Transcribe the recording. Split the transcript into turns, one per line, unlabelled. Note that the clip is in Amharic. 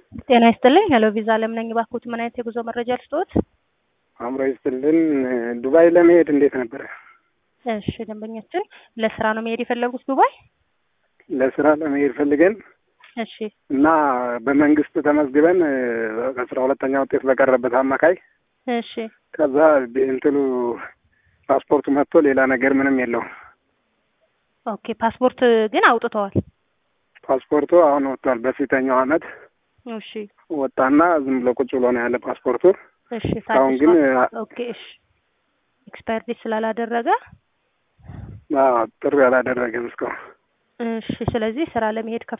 ጤና ይስጥልኝ። ሄሎ ቪዛ አለም ነኝ። እባክዎት ምን አይነት የጉዞ መረጃ ልስጥዎት?
አእምሮ ይስጥልን። ዱባይ ለመሄድ እንዴት ነበረ?
እሺ ደንበኛችን ለስራ ነው መሄድ የፈለጉት ዱባይ?
ለስራ ለመሄድ ፈልገን
እሺ
እና በመንግስት ተመዝግበን ከአስራ ሁለተኛ ውጤት በቀረበት አማካይ
እሺ
ከዛ እንትኑ ፓስፖርቱ መጥቶ ሌላ ነገር ምንም የለው።
ኦኬ ፓስፖርት ግን አውጥተዋል?
ፓስፖርቱ አሁን ወጥቷል። በፊተኛው አመት
እሺ
ወጣና ዝም ብሎ ቁጭ ብሎ ነው ያለ ፓስፖርቱ።
እሺ
አሁን ግን
ኦኬ እሺ ኤክስፓየር ዴት ስላላደረገ
አዎ ጥሪ አላደረገም እስካሁን።
እሺ ስለዚህ ስራ ለመሄድ